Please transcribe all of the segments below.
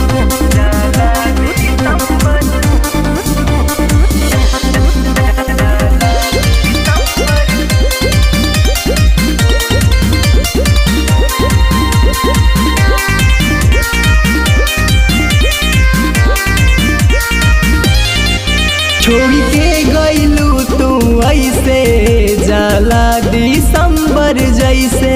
छोड़ के गईलू तू ऐसे जाला दिसंबर जैसे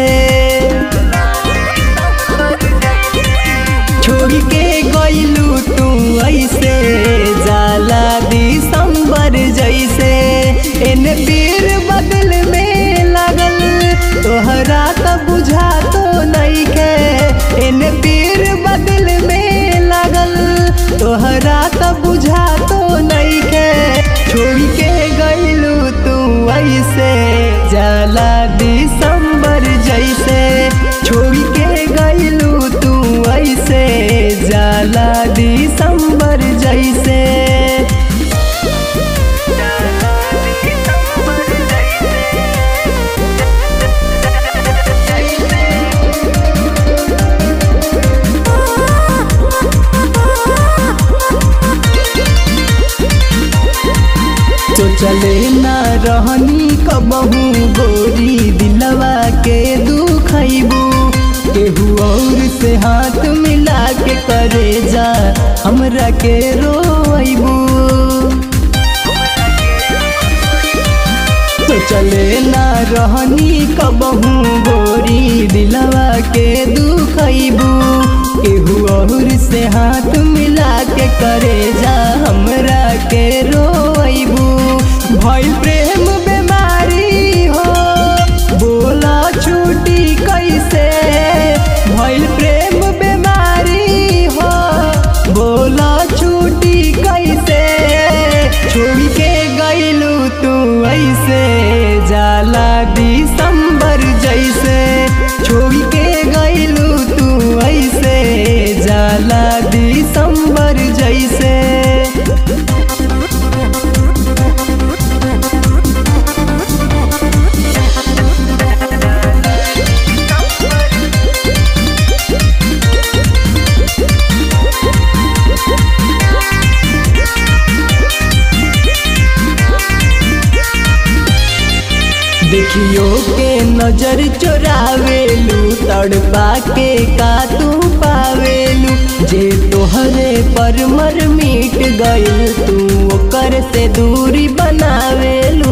छोड़ के गईलू तू ऐसे जाला दिसंबर जैसे इन पीर बदल में लगल तोहरा त बुझा तो नहीं के इन पीर बदल में लगल तोहरा त बुझा तो नहीं के छोड़ के गईलू तू ऐसे जाला दिसंबर जैसे छोड़ के गईलू तू ऐसे जाला दिसंबर जैसे तो चले ना रहनी कबहू गोरी दिलवा के दुखैबू केहू और से हाथ मिला के करे जा हमरा के रोइबू तो चले ना रहनी कबहू गोरी दिलवा के दुखैबू केहू और से हाथ मिला के करे जा हमरा के रोइबू भइल प्रेम बीमारी हो बोला छूटी कैसे भइल प्रेम बीमारी हो बोला छूटी कैसे छोड़ के गईलू तू ऐसे जाला दिसंबर जैसे छोड़ के गईलू तू ऐसे जाला दिसंबर जैसे देखियो के नजर चोरावेलू तड़पा के का तू पावेलू जे तोहरे पर मर मिट गइल तू ओकर से दूरी बनावेलू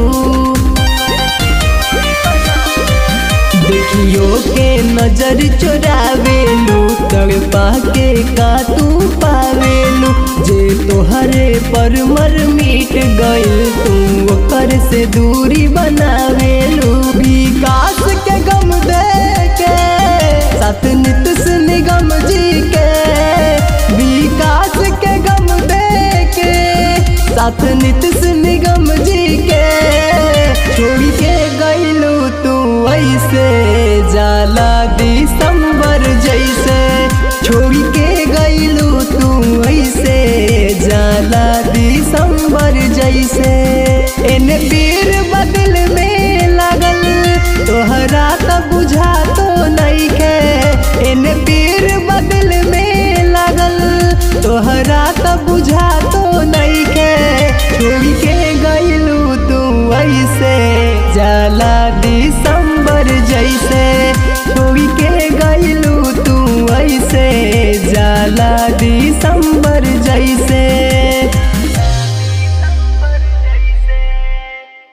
देखियो के नजर चोरावेलू तड़पा के का तू पावेलू जे तोहरे पर मर मिट गइल तू ओकर से दूरी बनावेलू विकास के गम दे के साथ नित निगम जी के विकास के गम दे के साथ नित निगम जी के छोड़ के गईलू तू ऐसे जाला दिसंबर जैसे छोड़ के गईलू तू ऐसे जाला दिसंबर जैसे इन पीर बदल में लगल तोहरा त बुझा तो नहीं के इन पीर बदल में लगल तोहरा त बुझा तो नहीं के छोड़ के गईलू तू ऐसे जाला दिसंबर जैसे छोड़ के गईलू तू ऐसे जाला दिसंबर जैसे